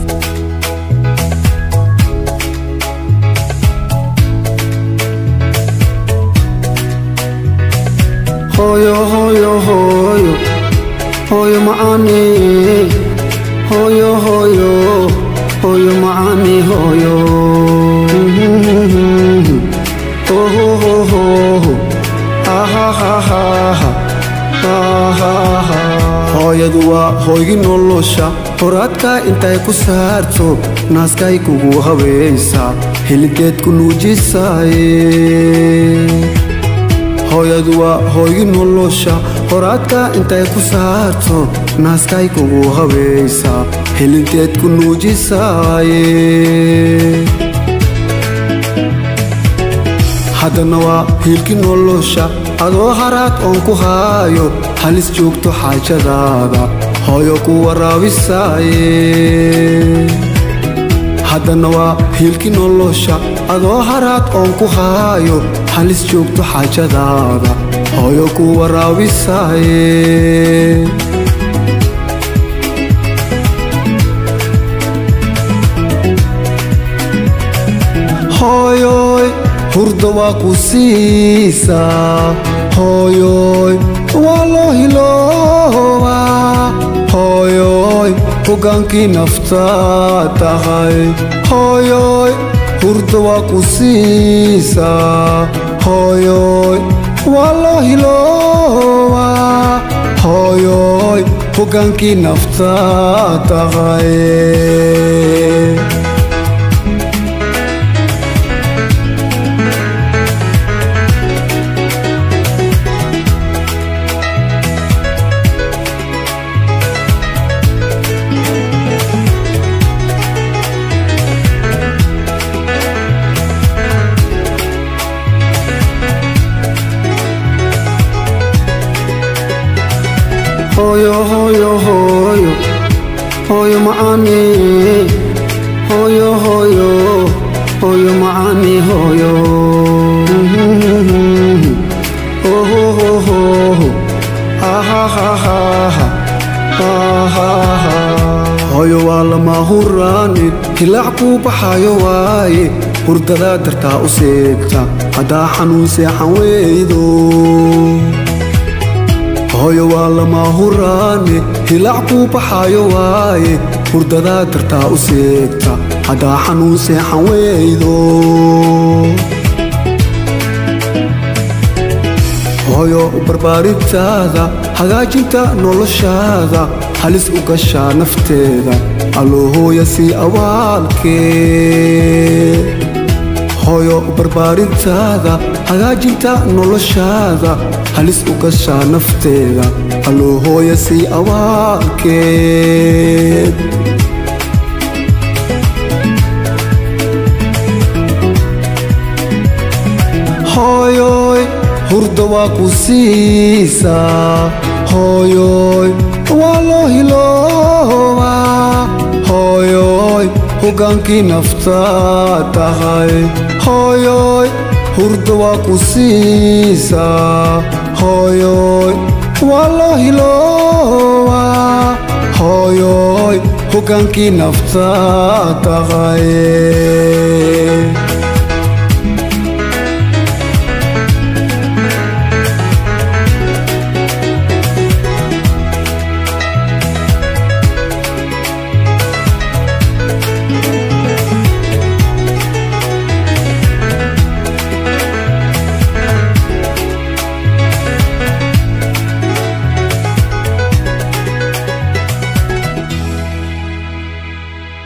hooyo hooyo hooyo hooyo macaani hooyo hooyo hooyo macaani hooyo hooyadu waa hooygi nolosha horaadkaa intay ku saarto naaskay kugu habaysaa hiligeed ku nuujisaaye hooyadu waa hooygi nolosha horaadkaa intay ku saarto naaskay kugu habaysaa hilinteed ku nuujisaaye haddana waa hiilki nolosha adoo haraad oon ku haayo halis joogto xaajadaada hooyo ku waraabisaaye haddana waa hiilki nolosha adoo haraad oon ku haayo halis joogto xaajadaada hooyo ku waraabisaaye hooyoy hurda waa ku siisaa hooyoy waa loo hiloobaa hooyoy hogaankii naftaa tahay hooyoy hurda waa ku siisaa hooyoy waa loo hiloobaa hooyoy hogaankii naftaa tahay hooyo hooyo hooyo hooyo macaani hooyo hooyo hooyo macaani hooyo hooyo waa lama huraanin hilaac kuu baxayo waaye hurdadaa dartaa u seegta haddaa xanuun seexan weydo hooyo waa lama huraane hilaac kuu baxaayo waaye hurdadaa dartaa u seegta haddaa xanuun seexan weydo hooyo barbaarintaada hagaajinta noloshaada halis u gashaa nafteeda alloo hooya sii awaalkee hooyo barbaarintaada hagaajinta noloshaada halis u gashaa nafteeda alloo hooya sii awaalkeed hooyoy hurda waa ku siisaa hooyoy waa loo hiloobaa hooyoy hogaankii naftaa tahay hooyoy hurda waa ku siisaa hooyoy waa loo hiloobaa hooyoy hogaankii naftaa tahay